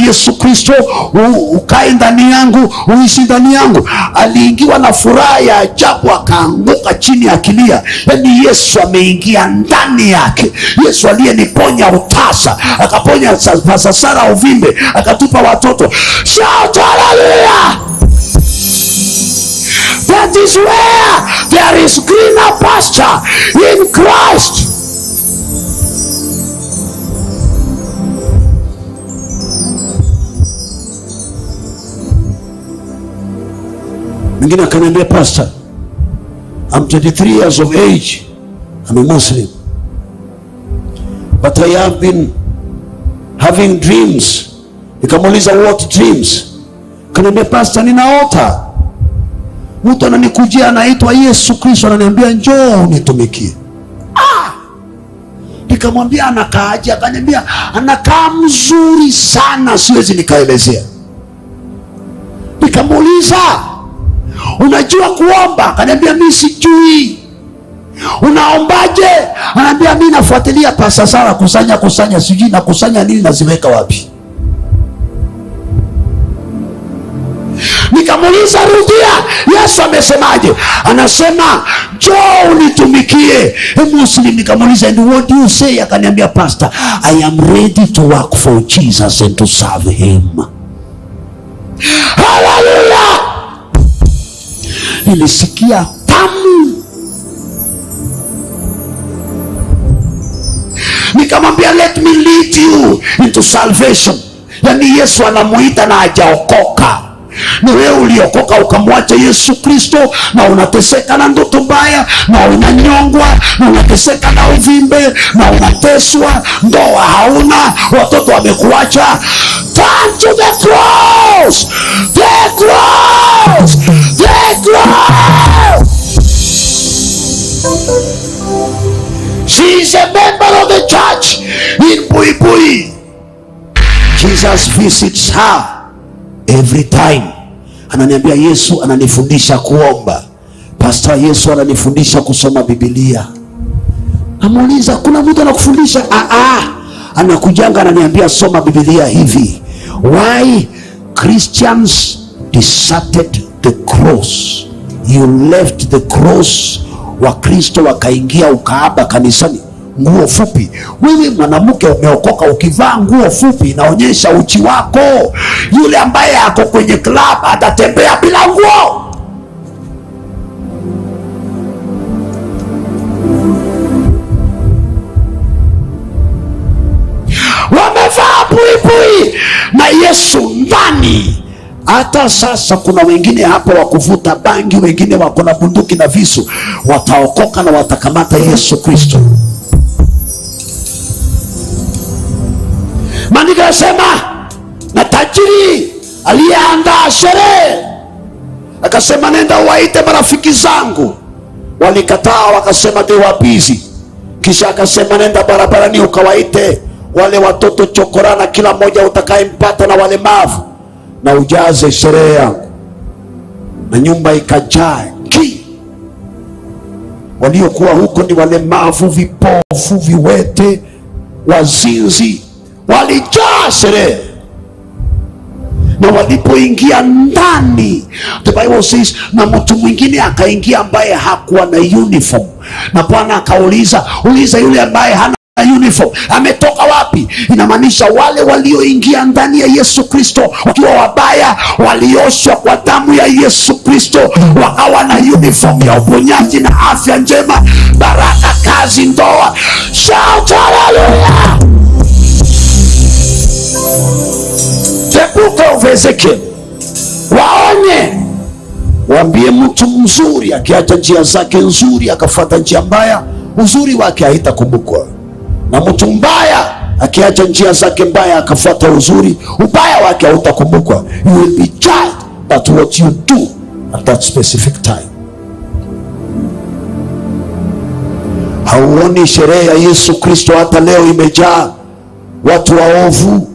yesu kristo u- ukae ndani yangu uishi ndani yangu aliingiwa na furaha ya ajabu akaanguka chini akilia yaani yesu ameingia ndani yake yesu aliyeniponya utasa akaponya sa- pasasara uvimbe akatupa watoto shout haleluya that is where there is greener pasture in christ mwingine akaniambia pastor I'm 23 years of age I'm a Muslim but I have been having dreams nikamuuliza what dreams kaniambia pastor ninaota mtu ananikujia anaitwa yesu kristo ananiambia njoo unitumikie Ah! nikamwambia anakaaje akaniambia anakaa mzuri sana siwezi nikaelezea nikamuuliza unajua kuomba akaniambia mi sijui unaombaje anaambia mi nafuatilia pasa sara kusanya kusanya sijui nakusanya nini naziweka wapi nikamuuliza rudia yesu amesemaje anasema njoo unitumikie He muslim nikamuuliza and what do you say akaniambia pastor i am ready to work for jesus and to serve him haleluya nilisikia tamu nikamwambia let me lead you into salvation yaani yesu anamuita na hajaokoka ni wewe uliokoka ukamwacha yesu kristo na unateseka na ndoto mbaya na unanyongwa na unateseka na uvimbe na unateswa ndoa hauna watoto wamekuacha turn to the cross the cross the cross she is a member of the church in Buibui. Jesus visits her every time. Ananiambia Yesu ananifundisha kuomba. Pastor Yesu ananifundisha kusoma Biblia. Namuuliza, kuna mtu anakufundisha? Ah, ah. Anakujanga ananiambia soma Biblia hivi. Why Christians deserted the cross? You left the cross wakristo wakaingia ukaaba kanisani nguo fupi wewe mwanamke umeokoka ukivaa nguo fupi inaonyesha uchi wako yule ambaye ako kwenye club atatembea bila nguo wamevaa buibui na yesu ndani hata sasa kuna wengine hapa wa kuvuta bangi wengine wako na bunduki na visu wataokoka na watakamata yesu kristo maandiko yasema na tajiri aliyeandaa sherehe akasema nenda uwaite marafiki zangu walikataa wakasema they were busy kisha akasema nenda barabarani ukawaite wale watoto chokorana kila mmoja utakayempata na walemavu na ujaze sherehe yangu na nyumba ikajaa ki waliokuwa huko ni walemavu vipofu viwete wazinzi walijaa sherehe na walipoingia ndani the bible says na mtu mwingine akaingia ambaye hakuwa na uniform na bwana akauliza uliza yule ambaye hana uniform ametoka wapi inamaanisha wale walioingia ndani ya yesu kristo wakiwa wabaya walioshwa kwa damu ya yesu kristo wakawa na uniform ya uponyaji na afya njema baraka kazi ndoa shout hallelujah the book of ezekiel waonye waambie mtu mzuri akiacha njia zake nzuri akafata njia mbaya uzuri wake haitakumbukwa na mtu mbaya akiacha njia zake mbaya akafuata uzuri ubaya wake hautakumbukwa you will be judged but what you do at that specific time hauoni sherehe ya yesu kristo hata leo imejaa watu waovu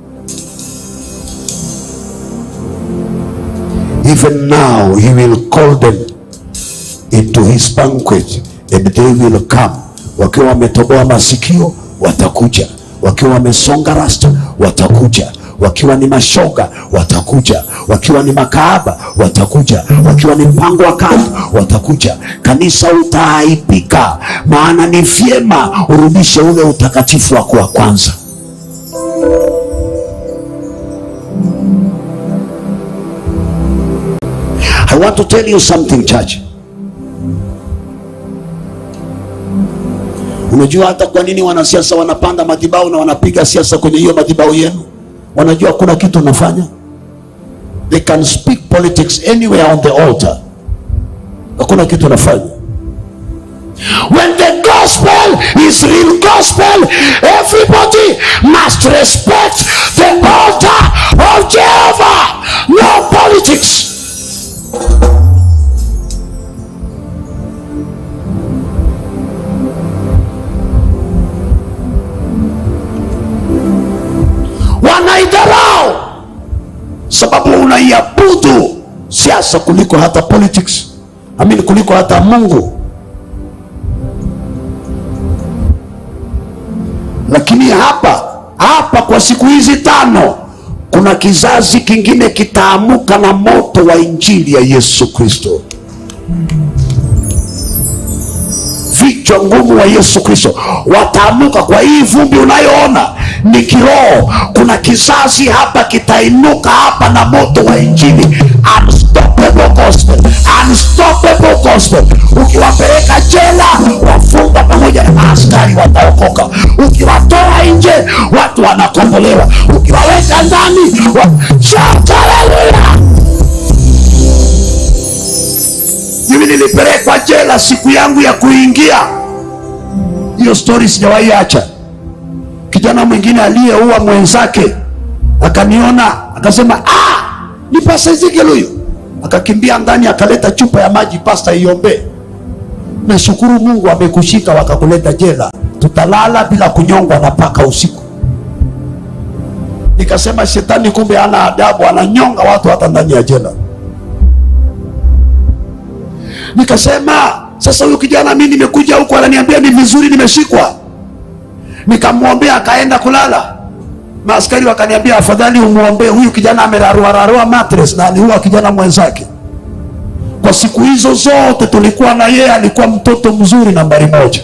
even now he will call them into his banquet and they will come wakiwa wametoboa masikio watakuja wakiwa wamesonga rasta watakuja wakiwa ni mashoga watakuja, wakiwa ni makaaba watakuja, wakiwa ni mpango wa kando watakuja. Kanisa utaaibika, maana ni vyema urudishe ule utakatifu wako wa kwanza. I want to tell you something church. Unajua hata kwa nini wanasiasa wanapanda madhabahu na wanapiga siasa kwenye hiyo madhabahu yenu? Wanajua kuna kitu wanafanya. They can speak politics anywhere on the altar. Hakuna kitu wanafanya. When the gospel is real gospel, everybody must respect the altar of Jehovah. No politics. wanaidharau sababu unaiabudu siasa kuliko hata politics amini kuliko hata mungu lakini hapa hapa kwa siku hizi tano kuna kizazi kingine kitaamuka na moto wa injili ya yesu kristo vichwa ngumu wa yesu kristo wataamuka kwa hii vumbi unayoona ni kiroho kuna kizazi hapa kitainuka hapa na moto wa injili unstoppable gospel unstoppable gospel ukiwapeleka jela wafunga pamoja na maaskari wataokoka ukiwatoa nje watu wanakombolewa ukiwaweka ndani wa... Shout hallelujah! mimi nilipelekwa jela siku yangu ya kuingia hiyo stori sijawahi acha kijana mwingine aliyeua mwenzake akaniona akasema ah, ni pasta Ezekiel huyu akakimbia ndani akaleta chupa ya maji pasta iombee nashukuru mungu amekushika wakakuleta jela tutalala bila kunyongwa na paka usiku nikasema shetani kumbe ana adabu ananyonga watu hata ndani ya jela nikasema sasa huyu kijana mi nimekuja huku ananiambia ni vizuri nimeshikwa nikamwombea akaenda kulala maaskari wakaniambia afadhali umwombee huyu kijana ameraruararua matres na aliua kijana mwenzake kwa siku hizo zote tulikuwa na yeye alikuwa mtoto mzuri nambari moja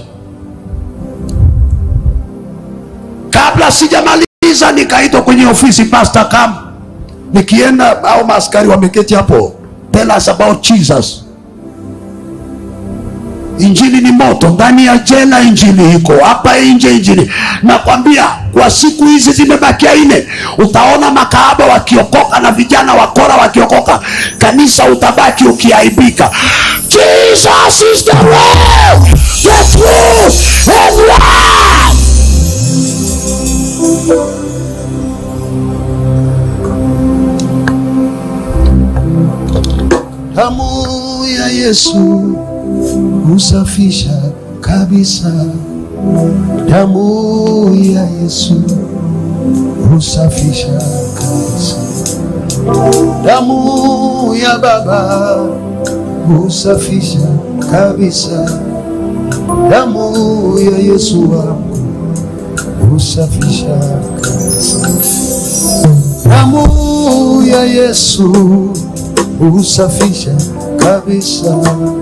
kabla sijamaliza nikaitwa kwenye ofisi pastor kam nikienda au maaskari wameketi hapo tell us about jesus injili ni moto ndani ya jela injili iko hapa nje injili nakwambia kwa siku hizi zimebakia nne utaona makaaba wakiokoka na vijana wakora wakiokoka kanisa utabaki ukiaibika jesus is the way the truth and life damu ya yesu husafisha kabisa damu ya yesu husafisha kabisa damu ya baba husafisha kabisa damu ya yesu wangu husafisha kabisa damu ya yesu husafisha kabisa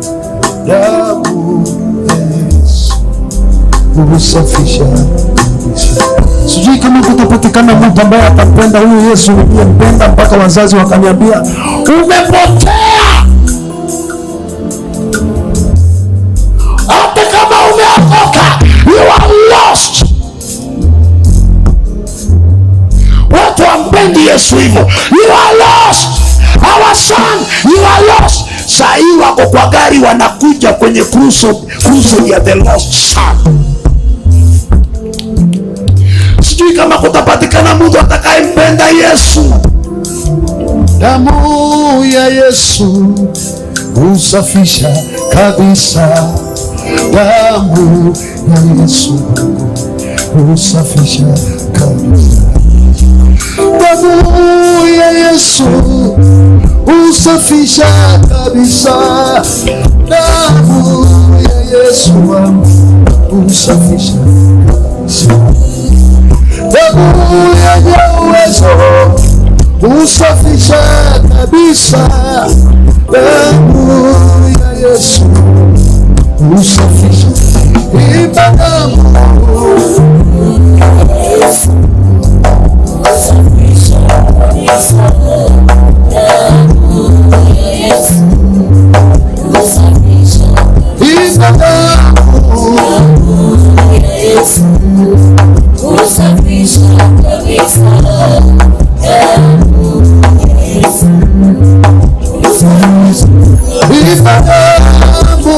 damu ya Yesu husafisha kabisa. Sijui kama kutapatikana mtu ambaye atampenda huyu Yesu uliyempenda mpaka wazazi wakaniambia umepotea. Hata kama umeokoka, you are lost. Watu wampendi Yesu hivyo, you are lost. Our son, you are lost saa hii wako kwa gari wanakuja kwenye crusade crusade ya the lost son sijui kama kutapatikana mtu atakayempenda yesu damu ya yesu husafisha kabisa damu ya yesu husafisha kabisa damu ya yesu husafisha kabisa damu ya yesu wangu husafisha kabisa damu yenye uwezo Usafisha kabisa damu ya Yesu, usafisha imba damu imba damu imba damu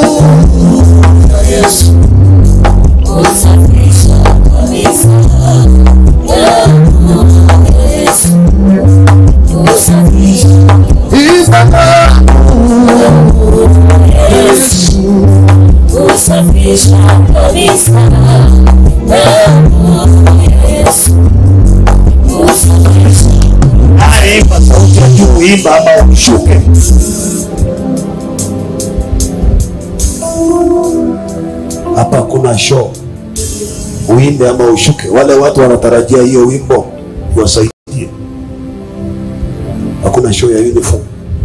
imba damu Yesu. Usafisha kabisa damu ya Yesu. Usafisha Haya, imba sauti ya juu, imba ama ushuke. Hapa kuna show, uimbe ama ushuke. Wale watu wanatarajia hiyo wimbo iwasaidie. Hakuna show ya uniform.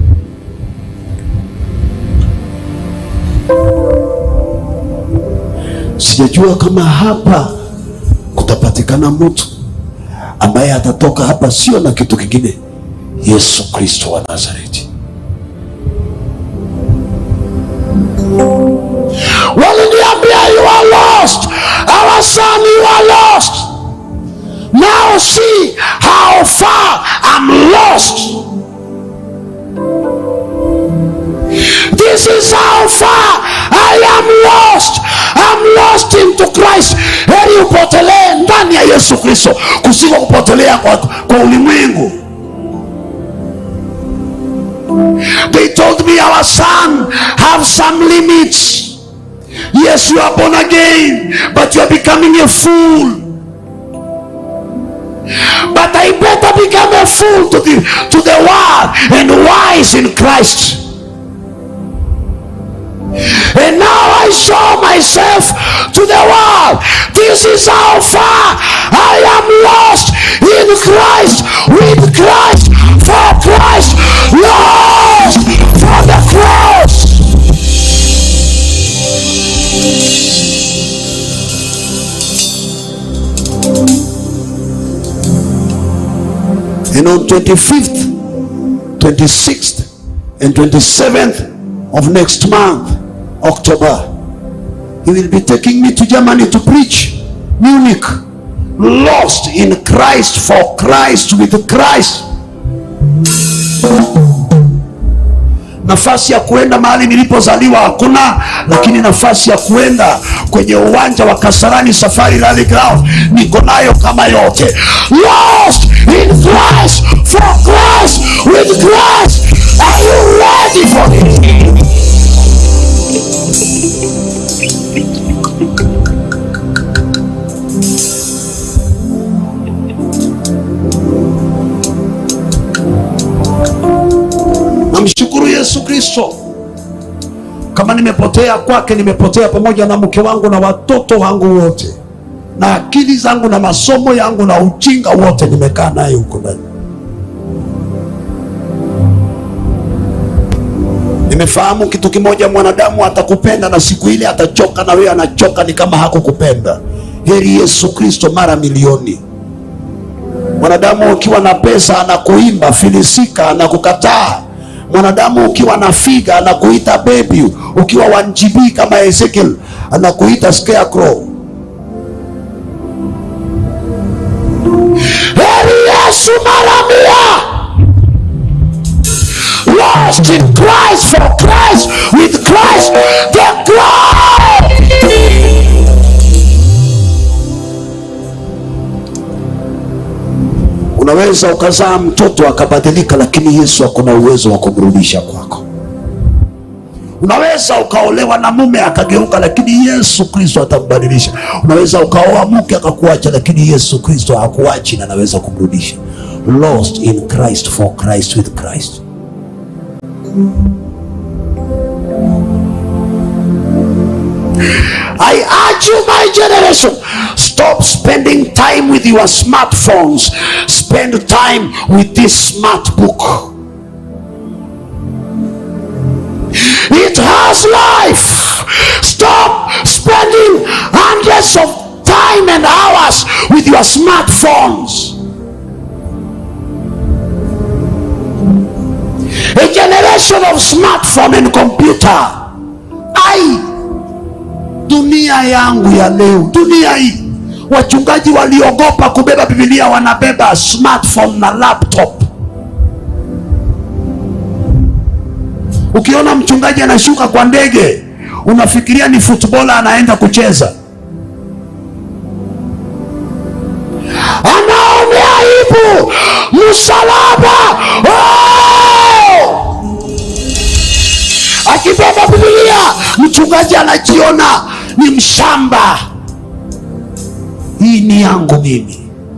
Sijajua kama hapa kutapatikana mtu ambaye atatoka hapa sio na kitu kingine, Yesu Kristo wa Nazareti. Waliniambia you are lost, our son you are lost. Now see how far I'm lost. This is how far I am lost. I'm lost into Christ. Heri upotelee ndani ya Yesu Kristo kusiko kupotelea kwa, kwa ulimwengu. They told me our son have some limits. Yes, you are born again, but you are becoming a fool. But I better become a fool to the to the world and wise in Christ. And now I show myself to the world. This is how far I am lost in Christ, with Christ, for Christ, lost for the cross. And on 25th, 26th, and 27th of next month, October, he will be taking me to Germany to preach. Munich, lost in Christ, for Christ, with Christ. Nafasi ya kuenda mahali nilipozaliwa hakuna, lakini nafasi ya kuenda kwenye uwanja wa Kasarani Safari Rally Ground niko nayo kama yote. Lost in Christ, for Christ, with Christ. Are you ready for it? namshukuru yesu kristo kama nimepotea kwake nimepotea pamoja na mke wangu na watoto wangu wote na akili zangu na masomo yangu na ujinga wote nimekaa naye huko ndani nimefahamu kitu kimoja mwanadamu atakupenda na siku ile atachoka na wewe anachoka ni kama hakukupenda heri yesu kristo mara milioni mwanadamu ukiwa na pesa anakuimba filisika anakukataa mwanadamu ukiwa na figa anakuita baby ukiwa wanjibii kama ezekiel anakuita scarecrow heri yesu mara mia lost in christ for christ with christ the cross unaweza ukazaa mtoto akabadilika lakini yesu akona uwezo wa kumrudisha kwako unaweza ukaolewa na mume akageuka lakini yesu kristo atambadilisha unaweza ukaoa mke akakuacha lakini yesu kristo hakuachi na anaweza kumrudisha lost in christ for christ with christ I urge you, my generation, stop stop spending time with your smartphones spend time with this smart book it has life stop spending hundreds of time and hours with your smartphones a generation of smartphone and computer ai dunia yangu ya leo dunia hii wachungaji waliogopa kubeba bibilia wanabeba smartphone na laptop ukiona mchungaji anashuka kwa ndege unafikiria ni futbola anaenda kucheza anaonea aibu msalaba oh! akibeba bibilia mchungaji anajiona ni mshamba hii ni yangu mimi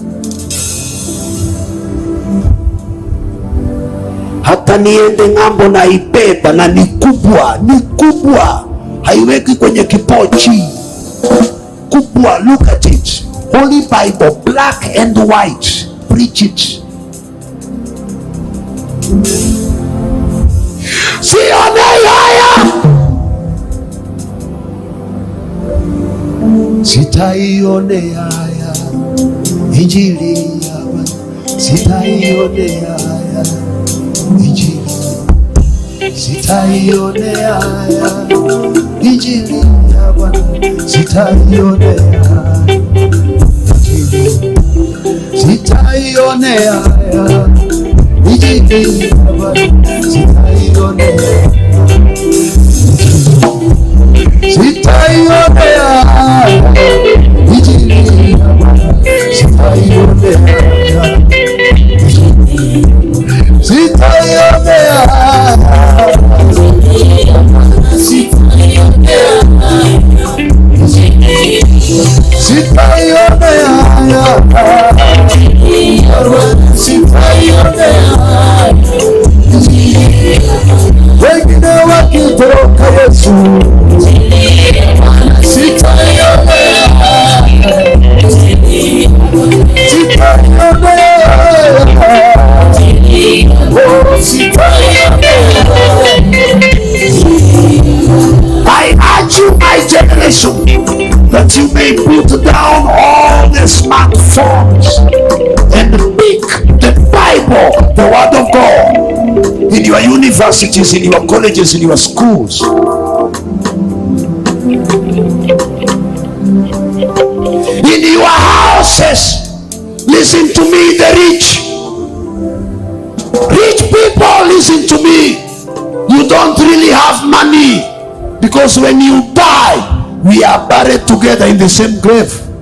hata niende ng'ambo na ibeba na ni kubwa ni kubwa haiweki kwenye kipochi kubwa look at it holy bible black and white preach it sionei haya sitaionea haya injili ya Bwana sitaionea haya injili sitaionea haya injili ya Bwana sitaionea haya injili sitaionea haya injili ya Bwana sitaionea sitaionea haya injili ya Bwana sitaionea haya sitaionea haya sitaionea haya sitaionea wengine wakitoroka Yesu sitaionea sitaionea oh sitaionea I urge you, my generation, that you may put down all the smartphones and pick the Bible, the Word of God, in your universities, in your colleges, in your schools. In your houses, listen to me, the rich. Rich people, listen to me. You don't really have money because when you die, we are buried together in the same grave.